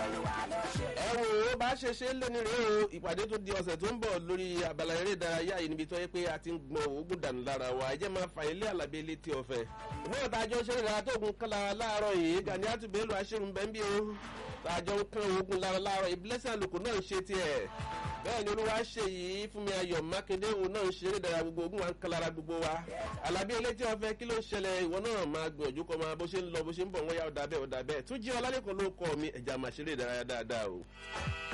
ẹ wo ó bá ṣe ṣe lé ní rèé o ìpàdé tó di ọ̀sẹ̀ tó ń bọ̀ lórí abala eré ìdárayá yìí níbi tó yẹ pé a ti ń gbọ́n oògùn dànù lára wa ẹ jẹ́ máa fà ilé àlàbí létí ọ̀fẹ́. ìwé ìtajọ́ ṣe ìdára tó gun kán lára láàárọ̀ yìí gani àtúbẹ̀lù aṣẹ́run bẹ́ńbí o tàjọ ń kán oògùn lára láàárọ̀ ìbílẹ̀sẹ̀ àlùkò náà ń ṣe tiẹ̀ bẹ́ẹ̀ ni olúwa ṣe yìí fún mi ayọ̀ mákindé òun náà ń ṣe eré ìdárayá gbogbo ogun wa ń kán lára gbogbo wa alábí elétí ọ̀fẹ́ kí ló ń ṣẹlẹ̀ ìwọ náà máa gbìyànjú kọ́ máa bó ṣe ń lọ bó ṣe ń bọ̀ wọ́n yá ọ̀dà bẹ́ẹ̀ ọ̀dà bẹ́ẹ̀ tún jí ọlálẹ́kọ̀ọ́ ló kọ́ mi ẹ̀já máa ṣeré ìdárayá dáadáa o.